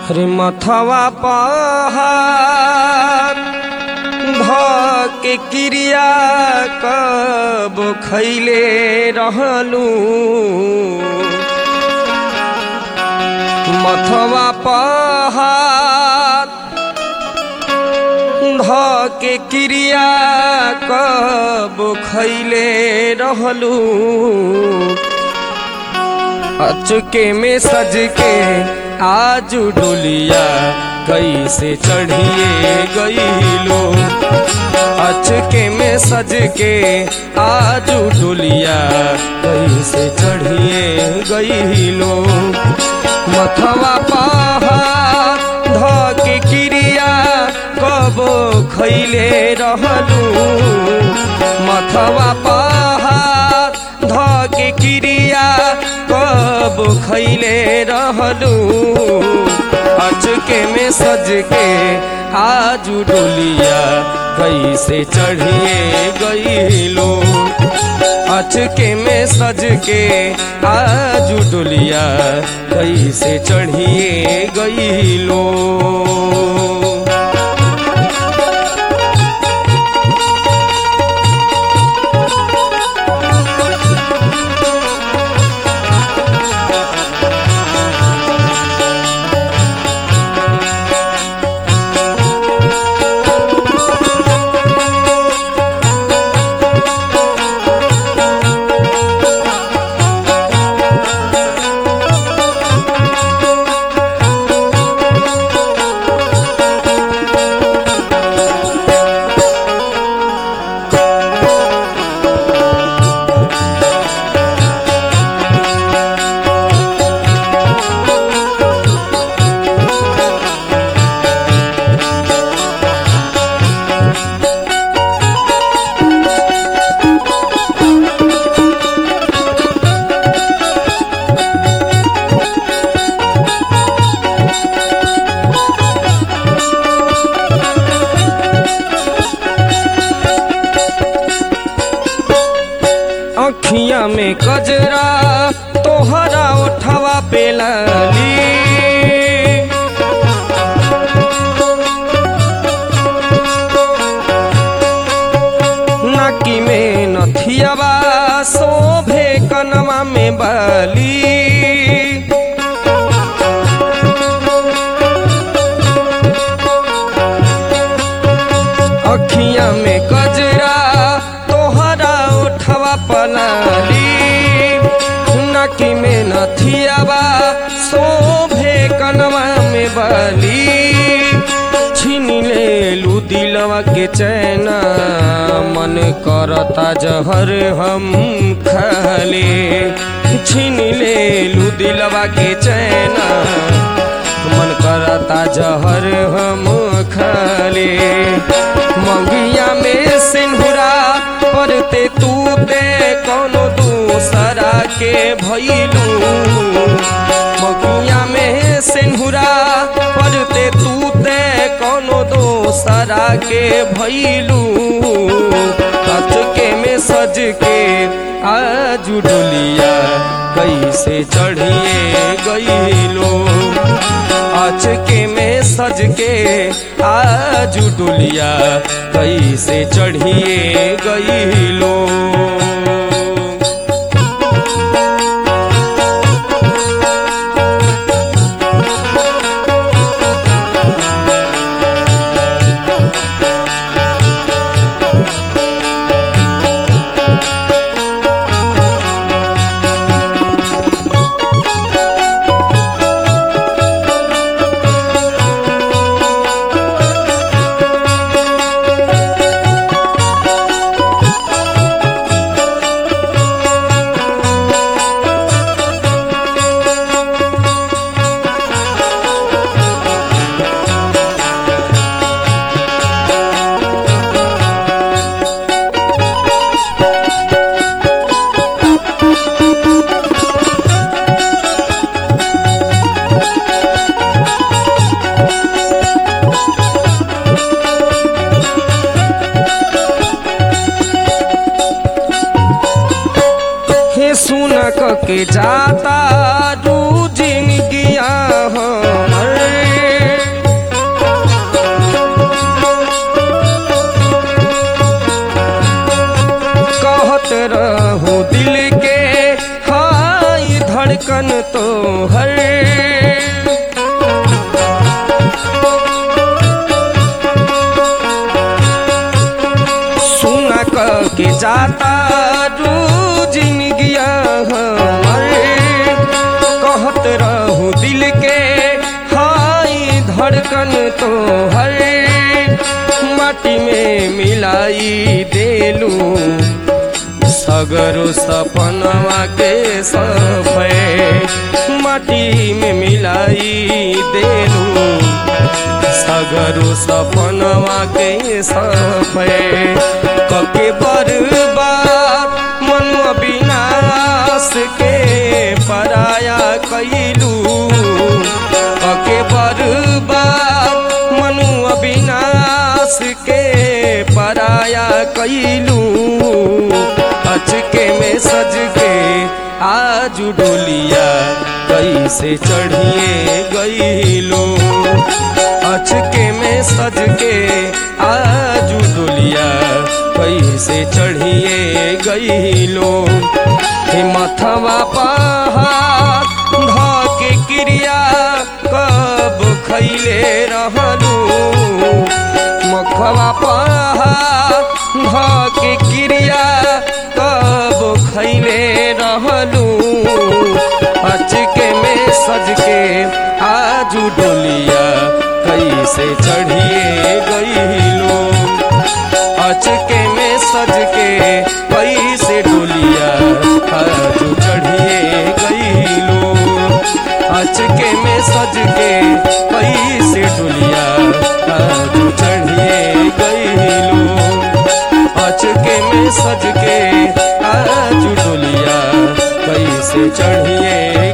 रे मथवा पहाड़ ध के क्रिया कब खैले रहलू मथवा पहाड़ ध के क्रिया कब खैले रहलू अचके में सज के आजू डोलिया कैसे चढ़िए गईलो अचके में सज के आजू डोलिया कैसे चढ़िए गईलो मथवा पहाड़ ध के क्रिया कब खैले रहलू मथवा पहाड़ ध के क्रिया कब खैले रहलू अचके में सज के आजू डोलिया कैसे चढ़िए गईलो अचके में सज के आजू डोलिया कैसे चढ़िए गईलो अखिया में कजरा तोहरा उठवा पे लाली नाकी में नथियावा शोभे कनवा में बाली अखिया में कजरा तोहरा उठवा पलाली नकी में नथियावा शोभे कनवा में बाली छीन ले लू दिलवा के चैना मन करता जहर हम खाले छीन ले लू दिलवा के चैना मन करता जहर हम खाले मंगिया में सिंहुरा पड़ते तू ते कोनो दूसरा के भैलू मंगिया में सिंहुरा पड़ते तू ते कोनो दूसरा के भैलू अचके में सज के आजू डोलिया कैसे चढ़िए गईलो अचके में सज के आजू डोलिया कैसे चढ़िए गईलो के जाता रू जिनगिया हमर धड़कन तो हर सुना क के जाता रोजिन गया हमर कहत रहू दिल के हाई धड़कन तो हर माटी में मिलाई देलू सगरो सपनवा के सफे माटी में मिलाई देलू सगरो सपनवा के सफे कके बर्बाद मन विनाश के पराया कैलू कके बर्बाद मनु अविनाश के पराया कैलू अचके में सज के आज डोलिया कैसे चढ़िए गईलो अचके में सज के आज डोलिया कैसे चढ़िए गईलो हे मथवा पहाड़ धके क्रिया कब खैले रहलू मखवा पहाड़ धके क्रिया कब खैले रहलू अचके में सज के आजू डोलिया कैसे चढ़िए गईलो अचके में सज के कैसे डोलिया आजू चढ़िए गईलो अचके में सज के कैसे डोलिया आजू चढ़िए गईलो अचके में सज के आजू डोलिया कैसे चढ़िए